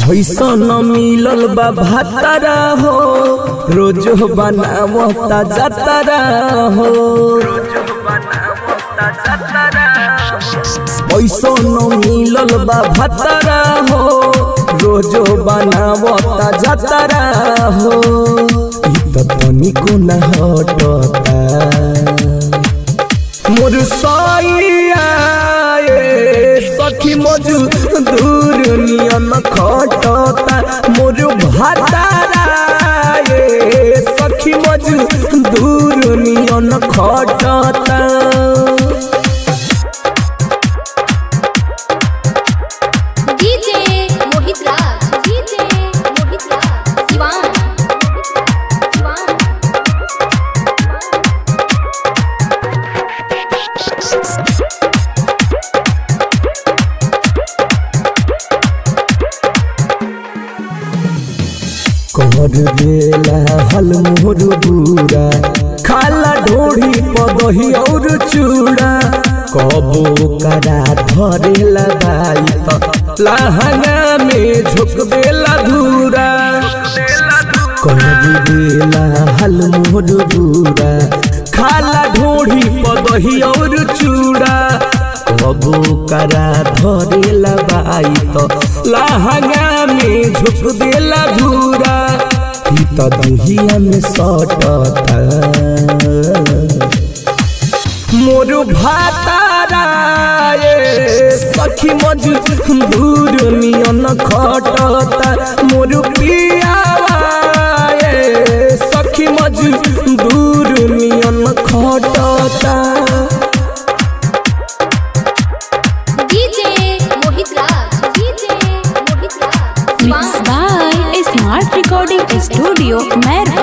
ऐसन मिलल बा भातारा हो रोज बनावता जातारा हो ऐसन मिलल बा भातारा हो रोज बनावता जातारा हो इ त तनिको न हटता मोर सैया ए सखी मजू दूर नियन खटता मोर भातारा ए सखी मजू दूर नियन खटता डीजे मोहित राज डीजे मोहित राज शिवान शिवान कर देला हल मोर बुरा खाला ढोढ़ी पदही और चूड़ा कबो करा धरेला बाई त लहंगा में झुक देला धूरा कर देला हल मोर बुरा खाला ढोढ़ी पदही और चूड़ा कबो करा धरेला बाई त लहंगा में झुक देला धूरा ही त दुहिया में सटता मोर भातारा ए सखी मजू दूर नियन खटता मोर पियावा ए सखी मजू दूर नियन खटता DJ Mohit Raj DJ Mohit Raj Mixed Siwan by Smart Recording Studio, Merwa.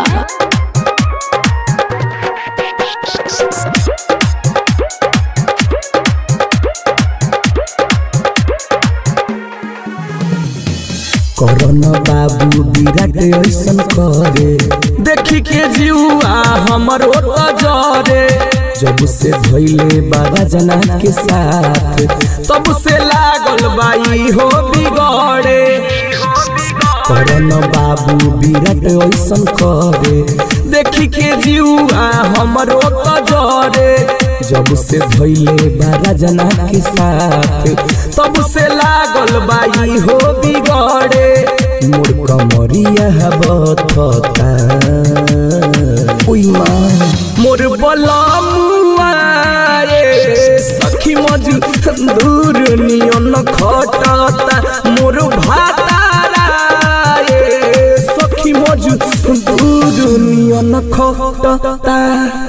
Karan बाबू विराट ऐसन करे देखी के जीवा हमर ओत जरे जब से भइले बाबा जना के साथ तब से लागल बाई हो बिगड़े करन बाबू विराट ऐसन करे देखी के जीवा हमर ओत जरे जब से भइले बाबा जना के साथ तब से लागल बाई हो बिगड़े मोर कमरिया बथता ओइ माँ मोर बलमुआ ए सखी मजू दूर नियन खटता मोर भातारा ए सखी मजू दूर नियन खटता